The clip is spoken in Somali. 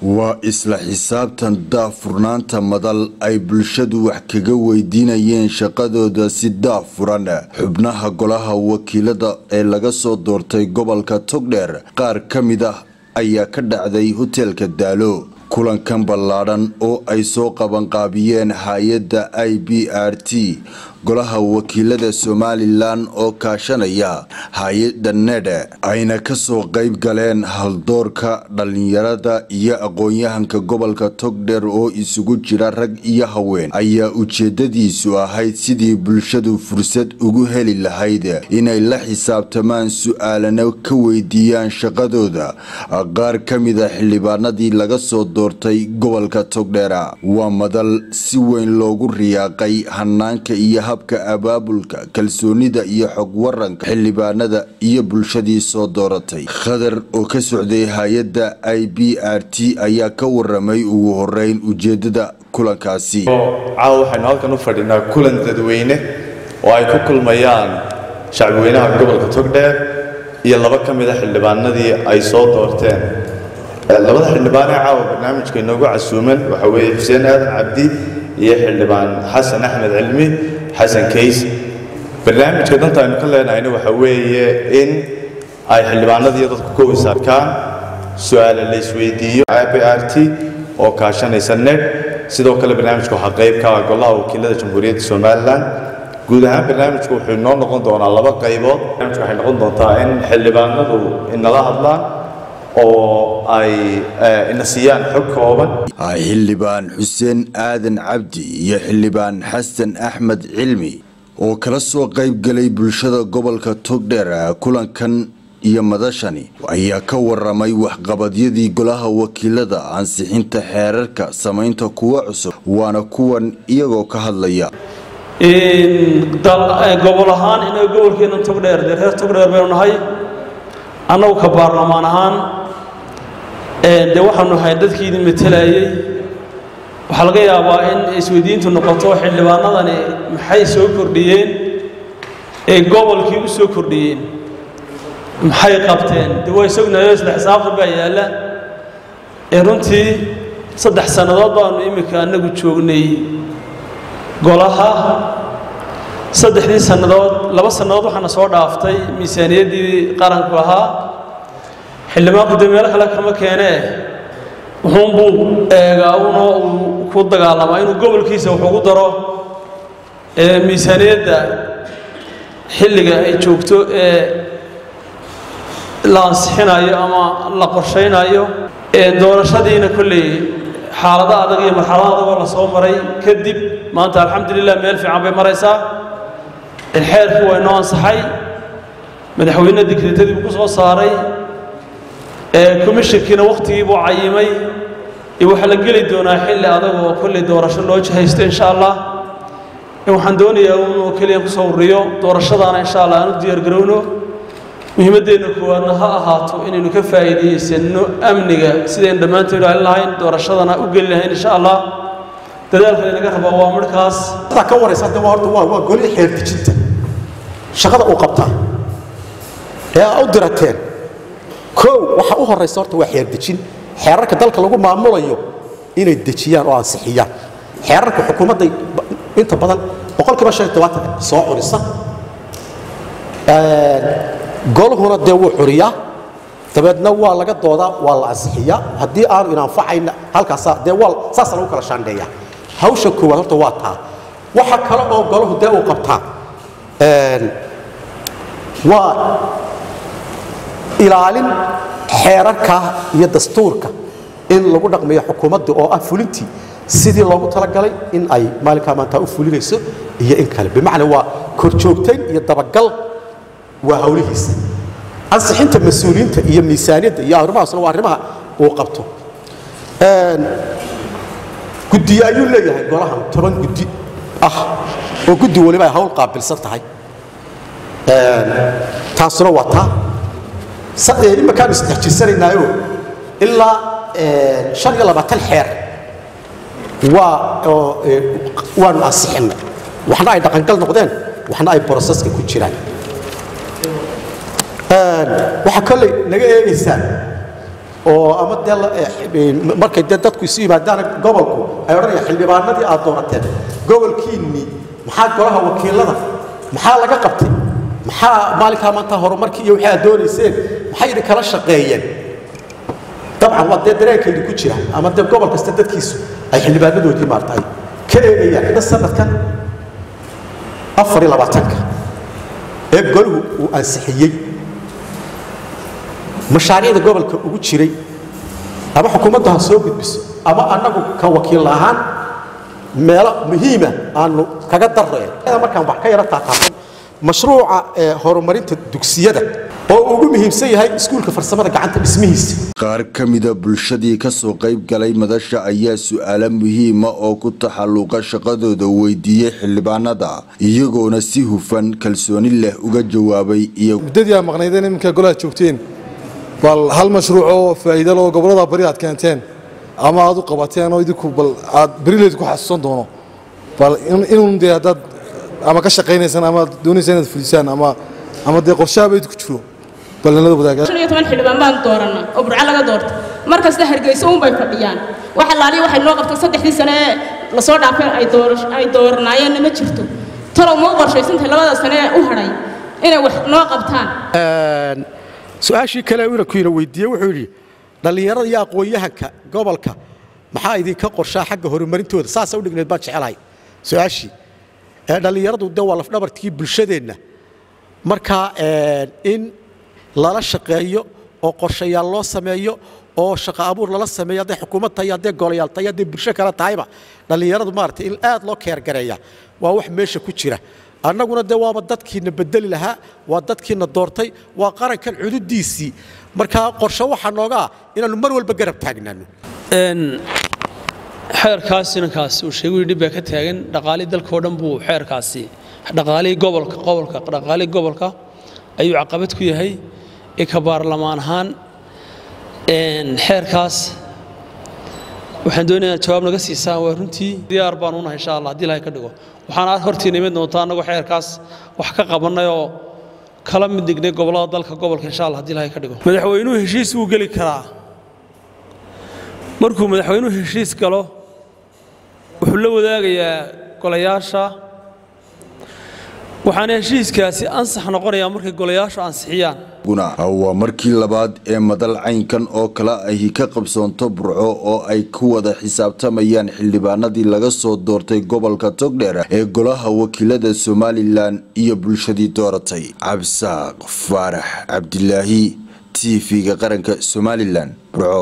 waa isla xisaabtan daahfurnaanta madal ay bulshadu wax kaga weydiinayeen shaqadooda si daahfuran xubnaha golaha wakiilada ee laga soo doortay gobolka togdheer qaar ka mid ah ayaa ka dhacday hoteelka daalo kulankan ballaadhan oo ay soo qabanqaabiyeen hay-adda i b r t golaha wakiilada somalilan oo kaashanaya hay-adda nedhe ayna kasoo qayb galeen haldoorka dhallinyarada iyo aqoon-yahanka gobolka togdheer oo isugu jira rag iyo haween ayaa ujeedadiisu ahayd sidii bulshadu fursad ugu heli lahayd inay la xisaabtamaan su-aalana ka weydiiyaan shaqadooda qaar ka mida xildhibaanadii laga soo doortay gobolka togdheera waa madal si weyn loogu riyaaqay hanaanka iyo habka abaabulka kalsoonida iyo xog waranka xildhibaanada iyo bulshadii soo dooratay khadar oo ka socday hay-adda i b r t ayaa ka waramay ugu horeyn ujeedada kulankaasi caawa waxaynu halkan u fadhinaa kulan dadweyne oo ay ku kulmayaan shacbiweynaha gobolka togdheer iyo laba ka mida xildhibaanadii ay soo doorteen labada xildhibaanee caawa barnaamijka inoogu casuuman waxa weeye xuseen aadan cabdi iyo xildhibaan xasan axmed cilmi xasan kays barnaamijka danta aynu ka leenahayna waxa weeye in ay xildhibaanadiiyo dadku ka wis arkaan su-aale la isweydiiyo i b r t oo kaashanaysa ned sidoo kale barnaamijka waxaa qayb ka ah golaha wakiilada jamhuuriyadda somalilan guud ahaan barnaamijku wuxuu inoo noqon doonaa laba qaybood barnaamijka waxay noqon doontaa in xildhibaanadu inala hadlaan oo ay ina siiyaan xog kooban xildhibaan xuseen aadan cabdi iyo xildhibaan xasan axmed cilmi oo kala soo qayb galay bulshada gobolka togdheer kulankan iyo madashani ayaa ka waramay waxqabadyadii golaha wakiilada ansixinta xeerarka samaynta kuwa cusub waana kuwan iyagoo ka hadlaya gobol ahaan inaga gobolkeena togdheer dee reer togdheer baynu nahay annagu ka baarlamaan ahaan dee waxaanu nahay dadkii idin matelayay waxaa laga yaabaa in isweydiintu noqoto xildhibaanadani maxay soo kordhiyeen ee gobolkii u soo kordhiyeen maxay qabteen dee waa isognayo isla xisaabtan baa yaalla ee runtii saddex sannadood baanu iminka annagu joognay golaha saddexdii sannadood laba sannadood waxaana soo dhaaftay miisaaniyaddii qaranku ahaa xildhibaanku dee meelo kale kama keenee wuxuunbuu eegaa unoo uu ku dagaalamaa inuu gobolkiisa wax ugu daro miisaaniyadda xilliga ay joogto ee la ansixinayo ama la qorshaynayo doorashadiina kolley xaalado adag iyo marxalado adagoo la soo maray kadib maanta alxamdulilah meel fiican bay maraysaa xeerku waa inoo ansaxay madaxweyne dikreetadii buu ku soo saaray komishankiina wakhtigii buu cayimay waxaa la geli doonaa xilli adagoo kolley doorasho loo jihaysto insha allah waxaan doonayaa inuu keliya kusoo ururiyo doorashadaana insha allah aan u diyaargarowno muhiimaddeenna koowaadna ha ahaato inaynu ka faa'iidaysanno amniga sidaynu dhammaantood ilaalin lahayn doorashadana u geli lahayn insha allah dadaalka inaga rabaa waa markaas ka waraysa de horta waa waa goli xeerdejinta shaqada uu qabtaa ee aa u dirateen kow waxa u horaysa horta waa xeerdejin xeerarka dalka lagu maamulayo inay dejiyaan oo ansixiyaan xeerarka xukuumadday inta badan boqolkiiba shan iyo tobaatan soo curisa golhuna dee wuu curiyaa dabeedna waa laga doodaa waa la ansixiyaa haddii aanu inanfacayna halkaasaa dee waa saasa lagu kala shaandheeyaa hawsha koowaad horta waa taa waxa kale oo golahu dee uu qabtaa waa ilaalin xeerarka iyo dastuurka in lagu dhaqmayo xukuumadda oo ah fulintii sidii loogu talagalay in ay maalinkaa maantaa u fulinayso iyo in kale bimacnaa waa korjoogtayn iyo dabagal waa hawlihiisa ansixinta mas-uuliyiinta iyo miisaaniyadda iyo arrimahaasna waa arrimaha uu qabto guddiye ayuu leeyahay golahan toban guddi ah oo guddi waliba ay hawl qaabilsan tahay taasuna waa taa iminkaanu isdexjirsanaynaayo ilaa shan iyo labaatan xeer waa waanu ansixinnay waxna ay dhaqangal noqdeen waxna ay broseska ku jiraan waxaa kolley naga eegaysaa oo ama dee la- eh, eh, markay dee dadku isu yimaadaan gobolku ay odhanayaan xildhibaanadii aad doorateen gobolkiinnii maxaa golaha wakiilada maxaa laga qabtay maxaa maalinkaa maanta horumarkii iyo wixii aad doonayseen maxay idin kala shaqeeyeen dabcan waa dee dareenkaydu ku jira ama dee gobol kasta dadkiisu ay xildhibaanadoodii maarta ay ka eegayaan sanadkan afar iyo labaatanka ee goluhu uu ansixiyey mashaariicda gobolka ugu jiray ama xukuumaddu ha soo gudbiso ama annagu ka wakiil ahaan meelo muhiima aanu kaga darreen markaan wax ka yara taataafan mashruuca ee horumarinta dugsiyada oo uu ugu muhiimsan yahay iskuulka farsamada gacanta dhismihiisa qaar ka mida bulshadii kasoo qayb galay madasha ayaa su-aalo muhiima oo ku taxalluqa shaqadooda weydiiyey xildhibaanada iyagoona si hufan kalsooni leh uga jawaabay iyo muddadii aad maqnaydeen iminka golaha joogteen bal hal mashruuc oo faa'iido leh oo gobollada bari aad keenteen ama aad u qabateen oo idinku bal aad berileed ku xasuusan doono bal in- inuun dee haddaad ama ka shaqaynaysaan ama aad doonaysaan inaad fulisaan ama ama dee qorshaaba idinku jiro bal nalada wadaagaa shan iyo toban xildhibaan baan dooranaa oo burco laga doorto mar kasta hargeysa uun bay fadhiyaan wax allaaliya waxay noo qabtay saddexdii sane ee lasoo dhaafay ay doora- ay dooranaayeenna ma jirto talow ma u qorshaysantahay labada sane ee u hadhay inay wax noo qabtaan su-aashii kale inankuina weydiiyey wuxuu yidhi dhallinyarada iyo aqoon-yahanka gobolka maxaa idinka qorshaa xagga horumarintooda saasa u dhigneed baan jecelahay su-aashii ee dhallinyaradu de waa lafdhabartkii bulshadeenna marka in lala shaqeeyo oo qorshayaal loo sameeyo oo shaqo abuur lala sameeyo hadday xukuumad tahay hadday golayaal tahay hadday bulsho kale tahayba dhallinyaradu maaragtay in aad loo keergareeya waa wax meesha ku jira annaguna de waaba dadkiina bedeli lahaa waa dadkiina doortay waa qarankan cududiisii marka qorshe waxaa nooga ah inaannu mar walba garab taagnaano Een, xeerkaas inankaas uu sheegay dhib baa ka taagan dhaqaalii dalkao dhan buu xeerkaasi dhaqaalihii gobolka gobolka dhaqaalihii gobolka ayuu caqabad ku yahay ee ka baarlamaan ahaan een, xeerkaas waxaan doonayaa jawaab naga siisaan waa runtii diyaar baan unahay insha allah haddii ilahay ka dhigo waxaan aad hortiina imid doontaa annagoo xeerkaas wax ka qabannay oo kala mid dhignay gobollada dalka gobolka insha allah haddii ilahay ka dhigo madaxweynuhu heshiis wuu geli karaa markuu madaxweynuhu heshiis galo wuxuu la wadaagayaa golayaasha waxaana heshiiskaasi ansax noqonayaa markay golayaashu ansixiyaan guna waa markii labaad ee madal caynkan oo kale ahi ka qabsoonto burco oo ay ku wada xisaabtamayaan xildhibaanadii laga soo doortay gobolka togdheer ee golaha wakiilada somalilan iyo bulshadii dooratay cabsaaq faarax cabdilaahi t v-ga qaranka somalilan burco